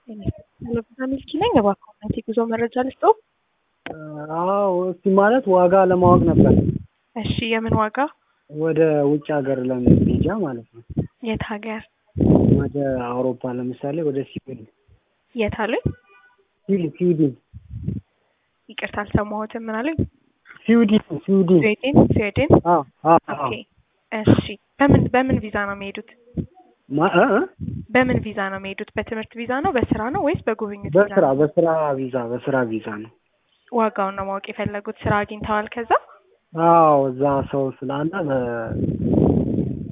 ሚልኪ ነኝ። እባክዎን የጉዞ መረጃ ልስጥዎ? አዎ እስቲ ማለት ዋጋ ለማወቅ ነበር። እሺ የምን ዋጋ? ወደ ውጭ ሀገር ለመሄጃ ማለት ነው። የት ሀገር? ወደ አውሮፓ ለምሳሌ ወደ ስዊድን። የት አሉኝ? ስዊድን ስዊድን ይቅርታ አልሰማሁትም። ምን አሉኝ? ስዊድን ስዊድን። ስዊድን ስዊድን። አዎ አዎ ኦኬ እሺ። በምን በምን ቪዛ ነው የሚሄዱት? ማ እ እ በምን ቪዛ ነው የሚሄዱት? በትምህርት ቪዛ ነው? በስራ ነው ወይስ በጉብኝት ቪዛ በስራ ነው? በስራ ቪዛ በስራ ቪዛ ነው። ዋጋውን ነው ማወቅ የፈለጉት። ስራ አግኝተዋል ከዛ? አዎ እዛ ሰው ስላለ በ-